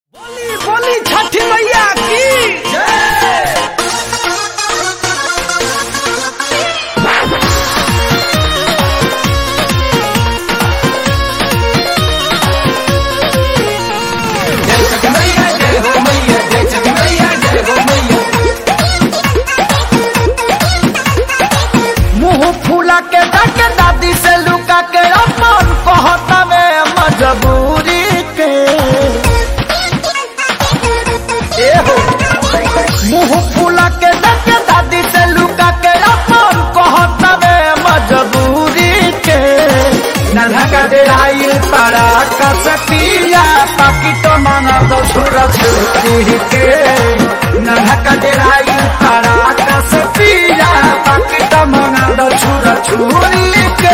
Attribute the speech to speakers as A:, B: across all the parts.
A: बोली बोली छठी मैया की मुंह फूला के डाके दादी से लुका के अपन कहता में मजबूरी के ए हो मुंह फूला के डाके दादी से लुका के अपन कहता में मजबूरी के नन्हा का डेराइल पारा का सतिया पाकी तो माना दो छुरा छुरी के नन्हा का डेराइल पारा का सतिया पाकी तो माना दो छुरा छुरी के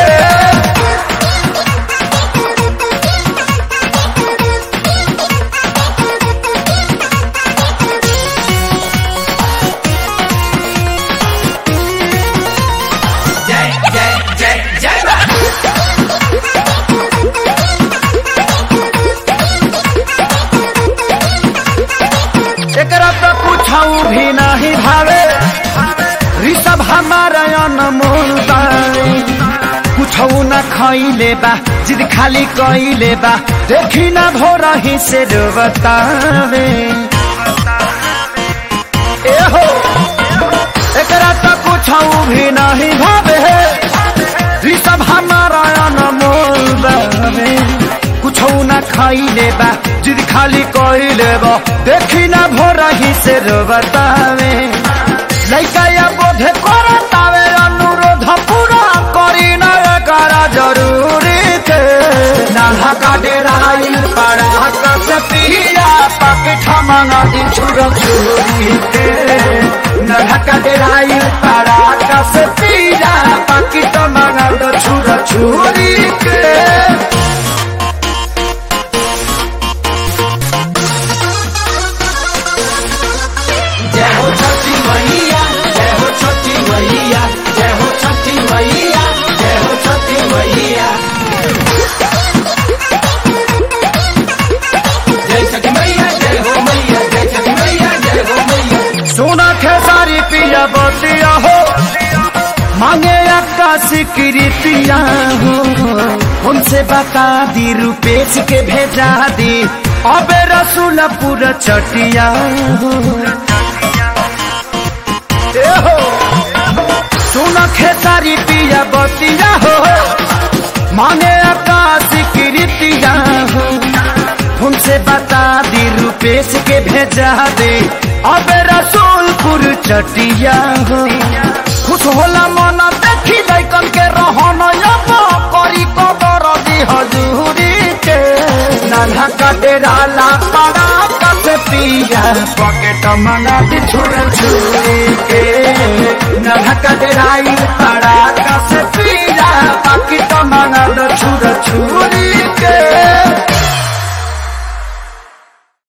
A: एकरा तो पूछाऊ भी नहीं भावे ऋषभ हमारा अनमोल बाई कुछऊ न खैले बा जिद खाली कैले बा देखी न भोर ही से बतावे ए हो एकरा तो कुछऊ भी नहीं भावे ऋषभ हमारा अनमोल बावे कुछौ न खाइले बा जिद खाली कइले बा देखी ना भोर ही से बतावे लइका या बोधे करतावे अनुरोध पूरा करी न करा जरूरी के नाला का डेराइल पड़ा कस पिया पाकेट मंगा दी छुर छुरी के नाला का डेराइल पड़ा कस पिया पाकेट मंगा दो छुर छुरी के जय हो छठी मैया जय हो छठी मैया जय हो छठी मैया जय हो छठी मैया जय छठी मैया जय हो मैया जय छठी मैया जय हो मैया सोना खेसारी पिया बतिया हो मांगे आकाशी कृतिया हो उनसे बता दी रुपेश के भेजा दी अबे रसूलपुर चटिया हो ए हो सुन खेसारी पिया बतिया हो मांगे आकाश कृतिया हो उनसे बता दी रुपेश के भेजा दे अब रसूलपुर चटिया हो खुश होला मन देखी लैकन के रहन अब करी कबर दी हजूरी के नाना का डेरा ला पड़ा कस पिया पॉकेट मंगा दी छुर छुरी के नाना का डेराई पड़ा